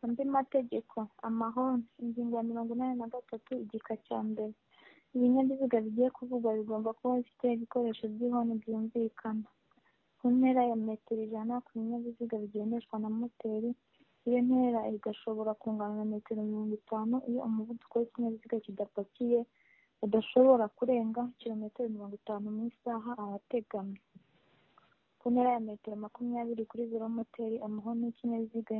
andi mategeko amahoni ingingo ya mirongo inani na gatatu igika cya mbere ibinyabiziga bigiye kuvugwa bigomba kuba bifite ibikoresho by'ihoni byumvikana ku ntera ya metero ijana ku binyabiziga bigendeshwa na moteri iyo ntera igashobora kungana na metero mirongo itanu iyo umuvuduko w'ikinyabiziga kidapakiye udashobora kurenga kilometero mirongo itanu mu isaha ahateganywa ku ntera ya metero makumyabiri kuri velomoteri amahoni y'ikinyabiziga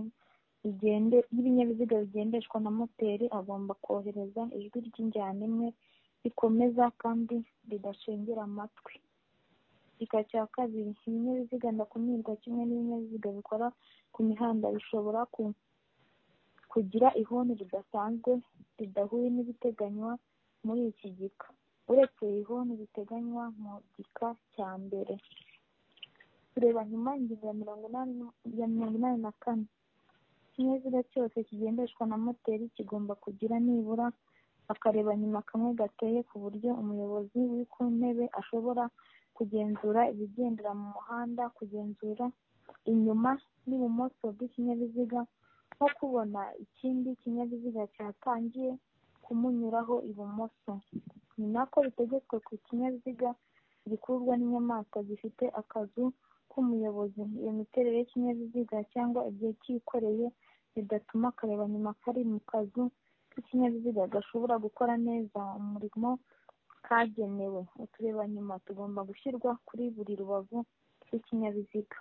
y'ibinyabiziga bigendeshwa na moteri agomba kohereza ijwi ry'injyana imwe rikomeza kandi ridashengera amatwi igika cya kabiri ibinyabiziga ndakumirwa kimwe n'ibinyabiziga bikora ku mihanda bishobora kugira ihoni ridasanzwe ridahuye n'ibiteganywa muri iki gika uretse ihoni riteganywa mu gika cya mbere tureba nyuma ingingo ya mirongo inani na kane ikinyabiziga cyose kigendeshwa na moteri kigomba kugira nibura akareba nyuma kamwe gateye ku buryo umuyobozi uri ku ntebe ashobora kugenzura ibigendera mu muhanda kugenzura inyuma n'ibumoso bw'ikinyabiziga nko kubona ikindi kinyabiziga cyatangiye kumunyuraho ibumoso ni nako bitegetswe ku kinyabiziga gikurwa n'inyamaswa gifite akazu k'umuyobozi iyo miterere y'ikinyabiziga cyangwa igihe cyikoreye bidatuma akareba nyuma kari mu kazu k'ikinyabiziga gashobora gukora neza umurimo kagenewe utureba nyuma tugomba gushyirwa kuri buri rubavu rw'ikinyabiziga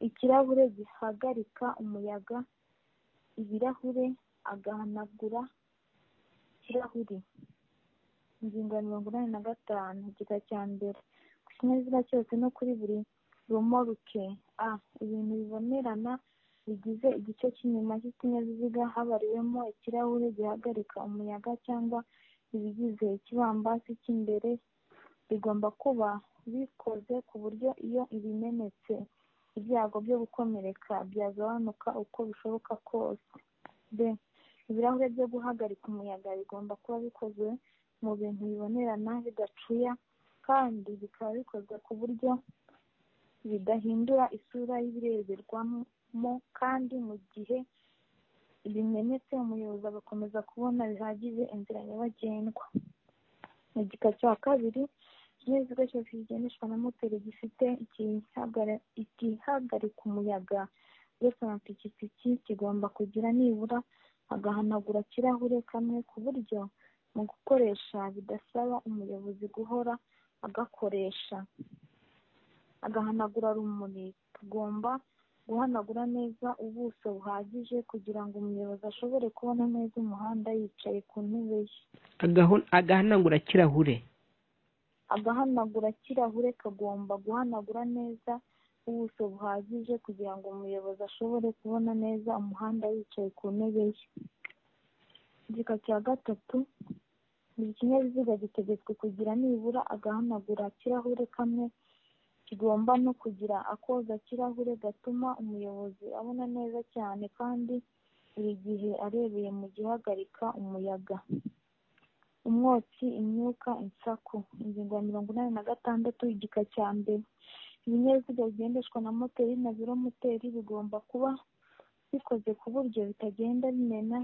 ikirahure gihagarika umuyaga ibirahure agahanagura ikirahuri ingingo ya mirongo inani na gatanu igika cya mbere ku kinyabiziga cyose no kuri buri rumoruke a ibintu bibonerana bigize igice cy'inyuma cy'ikinyabiziga habariwemo ikirahure gihagarika umuyaga cyangwa ibigize ikibambasi cy'imbere bigomba kuba bikoze ku buryo iyo ibimenetse ibyago byo gukomereka byagabanuka uko bishoboka kose b ibirahure byo guhagarika umuyaga bigomba kuba bikozwe mu bintu bibonerana bidacuya kandi bikaba bikozwe ku buryo bidahindura isura y'ibireberwamo kandi mu gihe bimenetse umuyobozi agakomeza kubona bihagije inzira nyabagendwa mu gika cya kabiri ikinyabiziga cyose kigendeshwa na moteri gifite igihagarika umuyaga uretse amapikipiki kigomba kugira nibura agahanagura kirahure kamwe ku buryo mu gukoresha bidasaba umuyobozi guhora agakoresha agahanagura rumuri tugomba guhanagura neza ubuso buhagije kugira ngo umuyobozi ashobore kubona neza umuhanda yicaye ku ntebe ye agahanagura kirahure agahanagura kirahure kagomba guhanagura neza ubuso buhagije kugira ngo umuyobozi ashobore kubona neza umuhanda yicaye ku ntebe ye igika cya gatatu buri kinyabiziga gitegetswe kugira nibura agahanagura kirahure kamwe kigomba no kugira akoza kirahure gatuma umuyobozi abona neza cyane kandi buri gihe arebeye mu gihagarika umuyaga umwotsi imyuka insaku ingingo ya mirongo inani na gatandatu igika cya mbere ibinyabiziga bigendeshwa na moteri na biromoteri bigomba kuba bikoze ku buryo bitagenda bimena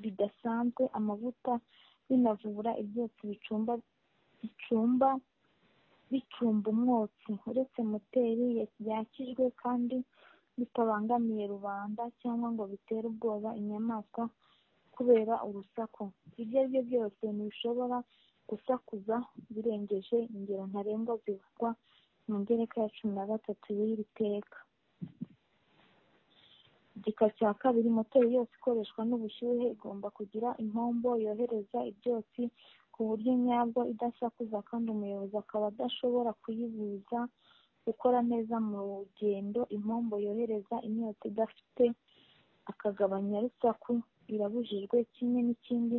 bidasanzwe amavuta binavubura ibyotsi bicumba bicumba bicumba umwotsi uretse moteri yakijwe kandi bitabangamiye rubanda cyangwa ngo bitere ubwoba inyamaswa kubera urusaku ibyo ari byo byose ntibishobora gusakuza birengeje ingero ntarengwa zivugwa mu ngereka ya cumi na gatatu y'iri teka igika cya kabiri moteri yose ikoreshwa n'ubushyuhe igomba kugira impombo yohereza ibyotsi ku buryo nyabwo idasakuza kandi umuyobozi akaba adashobora kuyibuza gukora neza mu rugendo impombo yohereza imyotsi idafite akagabanya rusaku birabujijwe kimwe n'ikindi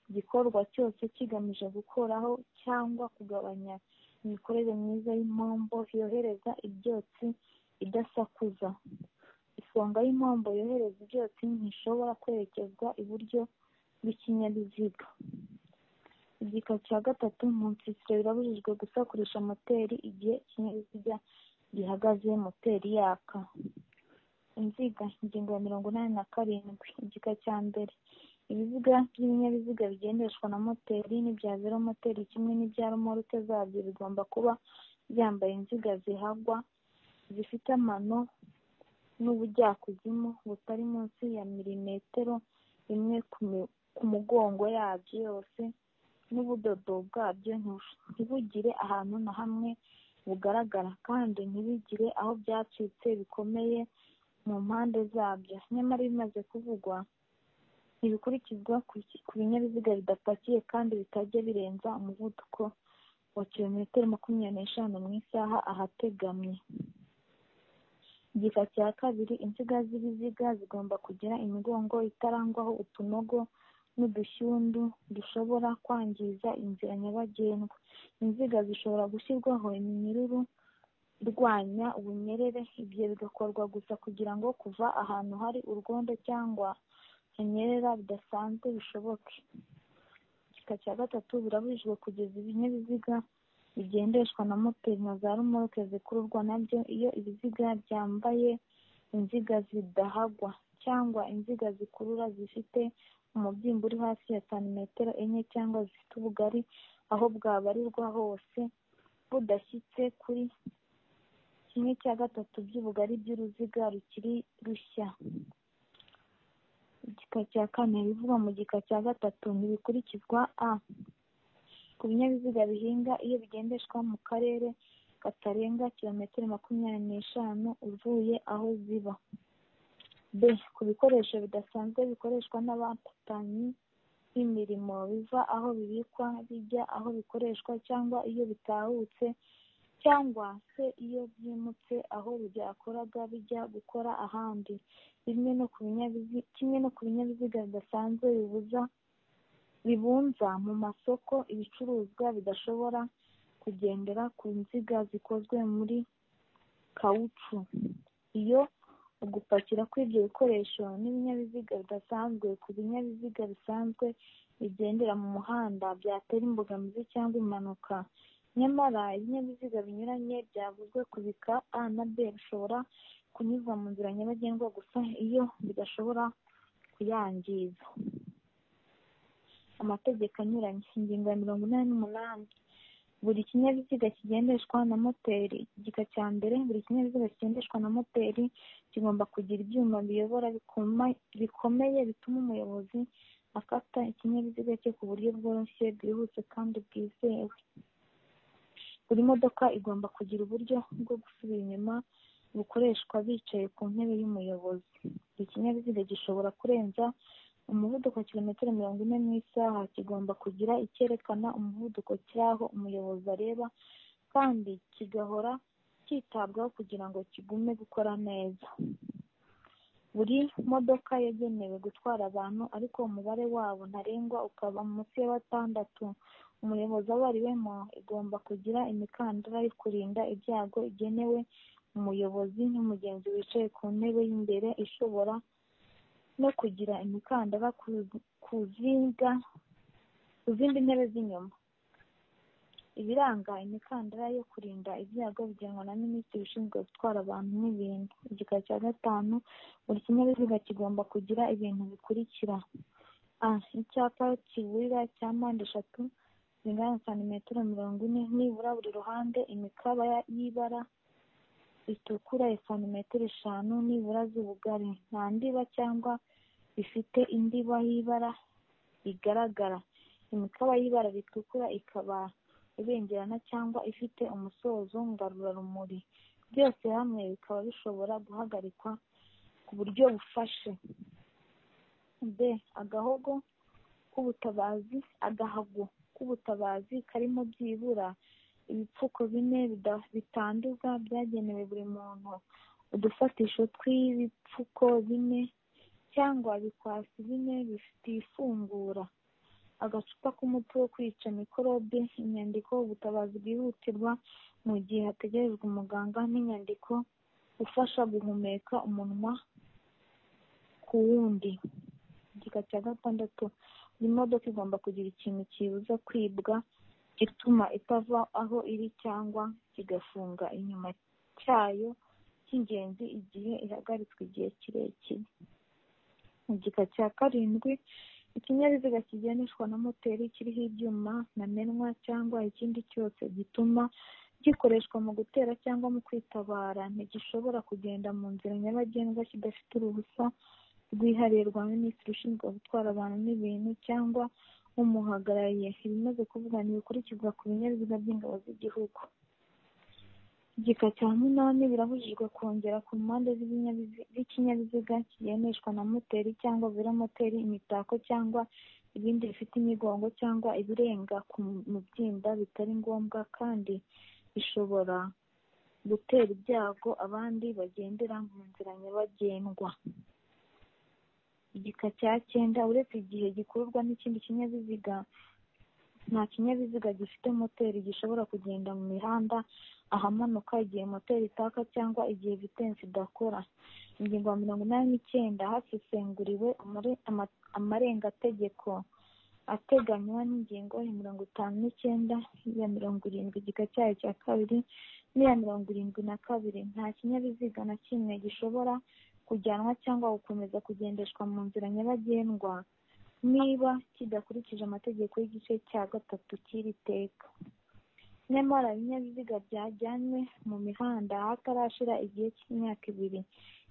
igikorwa cyose kigamije gukoraho cyangwa kugabanya imikorere myiza y'impombo yohereza ibyotsi idasakuza isonga y'impombo yohereza ibyotsi ntishobora kwerekezwa iburyo bw'ikinyabiziga igika cya gatatu mu nsisiro birabujijwe gusakurisha moteri igihe ikinyabiziga gihagaze moteri yaka inziga ingingo ya mirongo inani na karindwi igika cya mbere ibiziga by'ibinyabiziga bigendeshwa na moteri n'ibya zero moteri kimwe n'ibya romorute zabyo bigomba kuba byambaye inziga zihagwa zifite amano n'ubujyakuzimu butari munsi ya milimetero imwe ku mi- ku mugongo yabyo yose n'ubudodo bwabyo ntibush- ntibugire ahantu na hamwe bugaragara kandi ntibigire aho byacitse bikomeye mu mpande zabyo nyamara bimaze kuvugwa ntibikurikizwa ku ki- ku binyabiziga bidapakiye kandi bitajya birenza umuvuduko wa kilometero makumyabiri n'eshanu mu isaha ahategamye igika cya kabiri insiga z'ibiziga zigomba kugira imigongo itarangwaho utunogo n'udushyundu dushobora kwangiza inzira nyabagendwa inziga zishobora gushyirwaho iminyururu irwanya ubunyerere ibyo bigakorwa gusa kugira ngo kuva ahantu hari urwondo cyangwa hanyerera bidasanzwe bishoboke igika cya gatatu birabujijwe kugeza ibinyabiziga bigendeshwa na moteri na za rumoroke zikururwa nabyo iyo ibiziga byambaye inziga zidahagwa cyangwa inziga zikurura zifite umubyimba uri hasi ya santimetero enye cyangwa zifite ubugari aho bwabarirwa hose budashyitse kuri kimwe cya gatatu by'ubugari by'uruziga rukiri rushya igika cya kane ibivugwa mu gika cya gatatu ntibikurikizwa a ku binyabiziga bihinga iyo bigendeshwa mu karere katarenga kilometero makumyabiri n'eshanu uvuye aho ziba b ku bikoresho bidasanzwe bikoreshwa n'abapatanyi b'imirimo biva aho bibikwa bijya aho bikoreshwa cyangwa iyo bitahutse cyangwa se iyo byimutse aho byakoraga bijya gukora ahandi bimwe no ku binyabiziga kimwe no ku binyabiziga bidasanzwe bibuza bibunza mu masoko ibicuruzwa bidashobora kugendera ku nziga zikozwe muri kawucu iyo ugupakira kw'ibyo bikoresho n'ibinyabiziga bidasanzwe ku binyabiziga bisanzwe bigendera mu muhanda byatera imbogamizi cyangwa impanuka nyamara ibinyabiziga binyuranye byavuzwe ku bika a na b bishobora kunyuzwa mu nzira nyabagendwa gusa iyo bidashobora kuyangiza amategeko anyuranye ingingo ya mirongo inani n'umunani buri kinyabiziga kigendeshwa na moteri igika cya mbere buri kinyabiziga kigendeshwa na moteri kigomba kugira ibyuma biyobora bikoma- bikomeye bituma umuyobozi akata ikinyabiziga cye ku buryo bworoshye bwihuse kandi bwizewe buri modoka igomba kugira uburyo bwo gusubira inyuma bukoreshwa bicaye ku ntebe y'umuyobozi ikinyabiziga gishobora kurenza umuvuduko wa kilometero mirongo ine mu isaha kigomba kugira icyerekana umuvuduko cy'aho umuyobozi areba kandi kigahora cyitabwaho kugira ngo kigume gukora neza buri modoka yagenewe gutwara abantu ariko umubare wabo ntarengwa ukaba munsi ya batandatu umuyobozi abariwemo igomba kugira imikandara yo kurinda ibyago igenewe umuyobozi n'umugenzi wicaye ku ntebe y'imbere ishobora no kugira imikandara ku ku zinga ku zindi ntebe z'inyuma ibiranga imikandara yo kurinda ibyago bigenwa na minisitiri ushinzwe gutwara abantu n'ibintu igika cya gatanu buri kinyabiziga kigomba kugira ibintu bikurikira a icyapa kiburira cya mpande eshatu zingana na santimetero mirongo ine nibura buri ruhande imikaba ya- y'ibara ritukura ya santimetero eshanu nibura z'ubugari nta ndiba cyangwa bifite indiba y'ibara rigaragara imikaba y'ibara ritukura ikaba ibengerana cyangwa ifite umusozo ngarurarumuri byose hamwe bikaba bishobora guhagarikwa ku buryo bufashe b agahogo k'ubutabazi agahago k'ubutabazi karimo byibura ibipfuko bine bida- bitanduza byagenewe buri muntu udufatisho tw'ibipfuko bine cyangwa ibikwasi bine bifite ifungura agacupa k'umuti wo kwica mikorobe inyandiko ubutabazi bwihutirwa mu gihe hategerejwe umuganga n'inyandiko ufasha guhumeka umunwa ku wundi igika cya gatandatu buri modoka igomba kugira ikintu kiyibuza kwibwa gituma itava aho iri cyangwa kigafunga inyuma cyayo cy'ingenzi igihe ihagaritswe igihe kirekire mu gika cya karindwi ikinyabiziga kigendeshwa na moteri kiriho ibyuma namenwa cyangwa ikindi cyose gituma gikoreshwa mu gutera cyangwa mu kwitabara ntigishobora kugenda mu nzira nyabagendwa kidafite uruhusa rwihariye rwa minisitiri ushinzwe gutwara abantu n'ibintu cyangwa umuhagarariye ibimaze kuvuga ntibikurikizwa ku binyabiziga by'ingabo z'igihugu igika cya munani birabujijwe kongera ku mpande z'ibinyabizi- z'ikinyabiziga kigendeshwa na moteri cyangwa velomoteri imitako cyangwa ibindi bifite imigongo cyangwa ibirenga ku mubyimba bitari ngombwa kandi bishobora gutera ibyago abandi bagendera mu nzira nyabagendwa igika cya cyenda uretse igihe gikururwa n'ikindi kinyabiziga nta kinyabiziga gifite moteri gishobora kugenda mu mihanda ahamanuka igihe moteri itaka cyangwa igihe vitensi idakora ingingo ya mirongo inani n'icyenda hasesenguriwe amare- ama- amarengategeko ateganywa n'ingingo ya mirongo itanu n'icyenda iya mirongo irindwi igika cyayo cya kabiri n'iya mirongo irindwi na kabiri nta kinyabiziga na kimwe gishobora kujyanwa cyangwa gukomeza kugendeshwa mu nzira nyabagendwa niba kidakurikije amategeko y'igice cya gatatu cy'iri teka nyamara ibinyabiziga byajyanywe mu mihanda hatarashira igihe cy'imyaka ibiri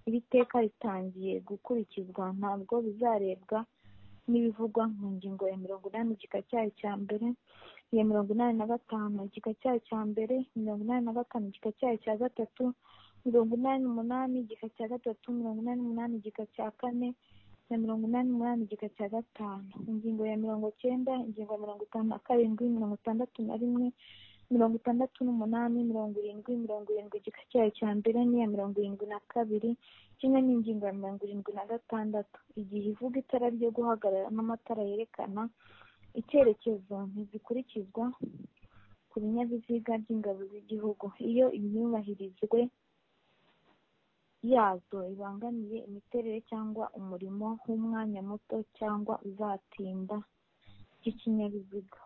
iri teka ritangiye gukurikizwa ntabwo bizarebwa n'ibivugwa mu ngingo ya mirongo inani igika cyayo cya mbere iya mirongo inani na gatanu igika cyayo cya mbere mirongo inani na gatanu igika cyayo cya gatatu mirongo inani n'umunani igika cya gatatu mirongo inani n'umunani igika cya kane na mirongo inani n'umunani igika cya gatanu ingingo ya mirongo cyenda ingingo ya mirongo itanu na karindwi mirongo itandatu na rimwe mirongo itandatu n'umunani mirongo irindwi mirongo irindwi igika cyayo cya mbere n'iya mirongo irindwi na kabiri kimwe n'ingingo ya mirongo irindwi na gatandatu igihe ivuga itara ryo guhagarara n'amatara yerekana icyerekezo ntizikurikizwa ku binyabiziga by'ingabo z'igihugu iyo imyubahirizwe yazo ibangamiye imiterere cyangwa umurimo w'umwanya muto cyangwa uzatinda by'ikinyabiziga